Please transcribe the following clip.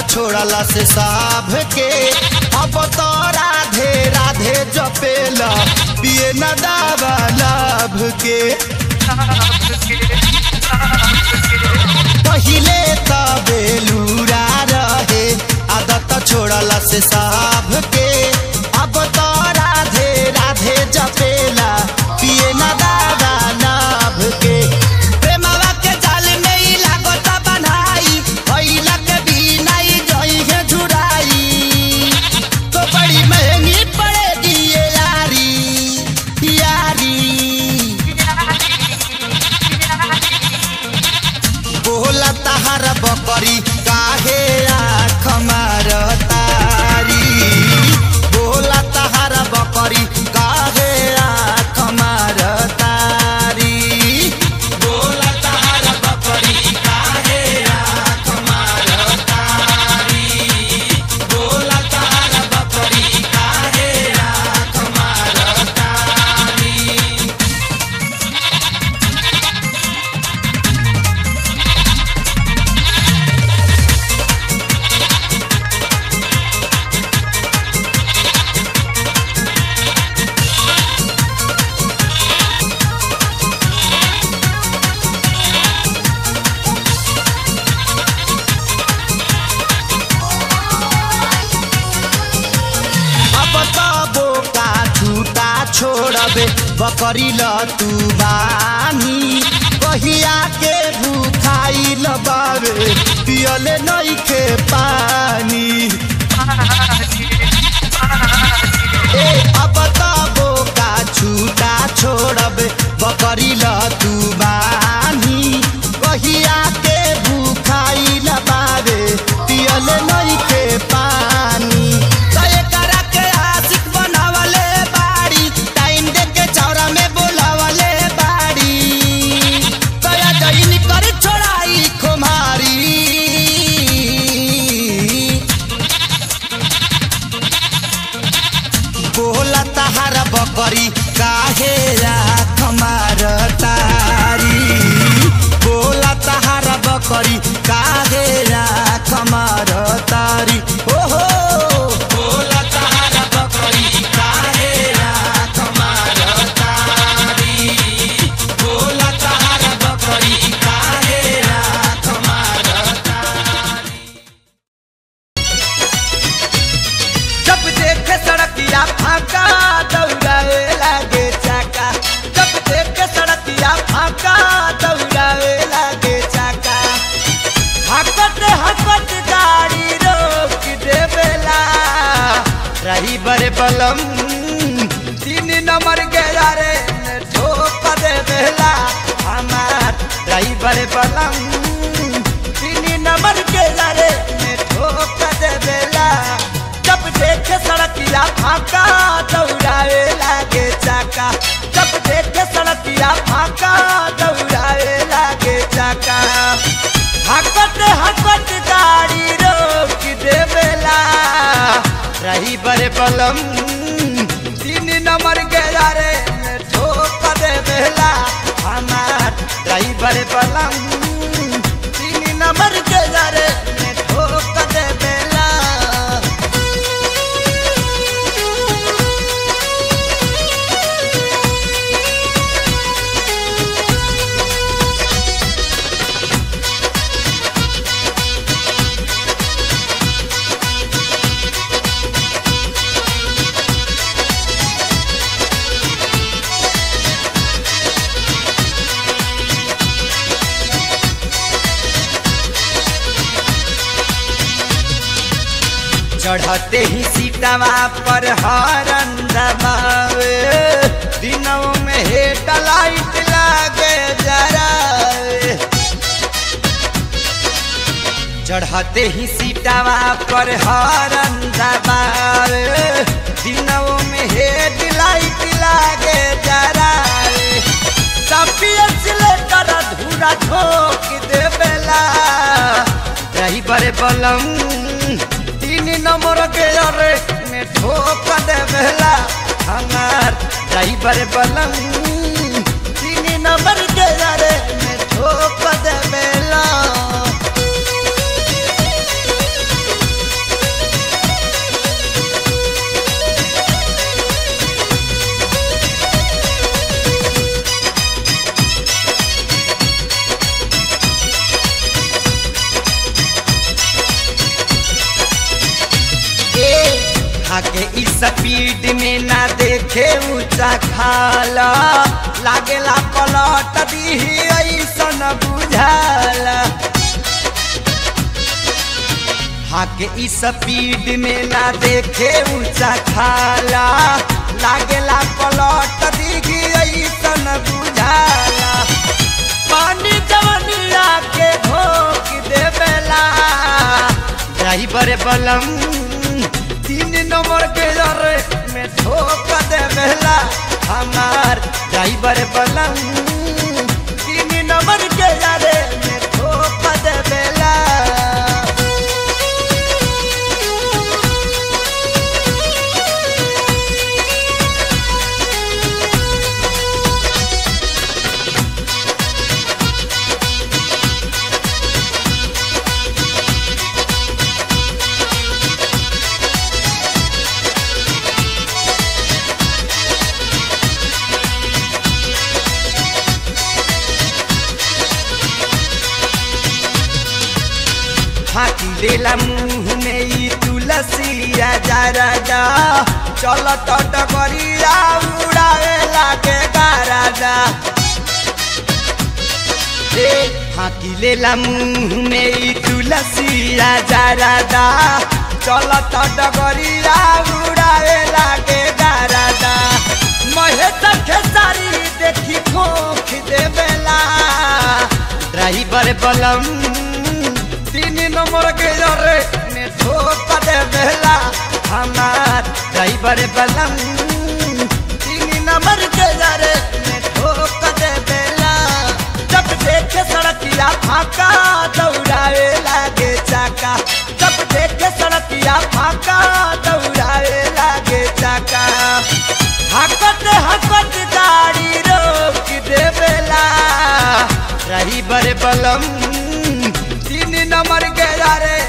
छोड़ला से साभ के अब तो राधे राधे जपेला पिए न दावा लाभ के पहिले त बेलूरा रहे आदत छोड़ला से साभ के अब तो राधे राधे जपेला पिए न दावा लाभ के प्रेमवा के जाल में ही लागत बन्हाई भइला के बिना ही जई है झुराई तो बड़ी महंगी पड़ेगी ये यारी यारी बोला तहार बकरी काहे आँख मारतारी बोला तहार बकरी काहे आँख मारतारी बोला तहार बकरी काहे आँख मारतारी बोला तहार बकरी काहे आँख मारतारी अब त बोका छूटा छोड़बे बकरी ल तू बानी कहिया के भूखाई ल बाबे पियले नइखे पानी ए अब त बोका छूटा छोड़बे बकरी ल तू बानी कहिया के भूखाई ल बाबे पियले नइखे पानी त एकरा के आशिक बनावले बाड़ी टाइम दे के चौरा में बोलावले बाड़ी दया जईन कर छोड़ाई खुमारी बोला तहार बकरी काहे राख मारतारी बोला तहार बकरी काहे राख मारतारी ओहो बोला तहार बकरी काहे राख मारतारी बोला तहार बकरी काहे राख मारतारी जब देखे सड़किया फाका दौड़ाए लागे चाका जब देखे सड़किया फाका दौड़ाए लागे चाका हकत हकत गाड़ी रोक देवेला रही बड़े बलम तीन नंबर के यारे ने ठोक देवेला हमार रही बड़े बलम तीन नंबर के यारे ने ठोक देवेला जब देखे सड़किया फाका दौड़ाए लागे चाका जब देखे सड़किया फाका दौड़ाए लागे चाका हकत हकत गाड़ी रोक देवेला रही बड़े बलम तीन नंबर के यारे में ठोक देवेला हमार रही बड़े बलम तीन नंबर के यारे में ठोक देवेला चढ़ते ही सीटवा पर हरन दबावे दिनों में हेड लाइट लागे जरावे चढ़ते ही सीटवा पर हरन दबावे दिनों में हेड लाइट लागे जरावे सपियस लेकर धूरा ठोक देवेला रही बड़े बलम तीन नंबर के अरे में ठोक देवेला हमार रही बड़े बलम तीन नंबर के अरे में ठोक देवेला स्पीड में ना देखे ऊंचा खाला लागेला पलट दी ऐसन बुझाला हाके ई स्पीड में ना देखे ऊंचा खाला लागेला पलट दी ऐसन बुझाला पानी जवनिया के घोक देवेला ड्राइवर बलम तीन नंबर के जरे में ठोक देवेला हमार ड्राइवर बलम तीन नंबर के जरे में ठोक देवेला फाकी लेला मुंह में ई तुलसिया जराजा चल तो डगरिया उड़ावे लागे गाराजा रे फाकी लेला मुंह में ई तुलसिया जराजा चल तो डगरिया उड़ावे लागे गाराजा महेश खेसारी देखी खोख देवेला ड्राइवर बलम तीन नंबर के जरे ने ठोक दे बेला हमार ड्राइवर बलम तीन नंबर के जरे ने ठोक दे बेला जब देखे सड़किया फाका दौड़ाए लागे चाका जब देखे सड़किया फाका दौड़ाए लागे चाका हकत हकत गाड़ी रोक देवेला ड्राइवर बलम तीन नंबर के यारे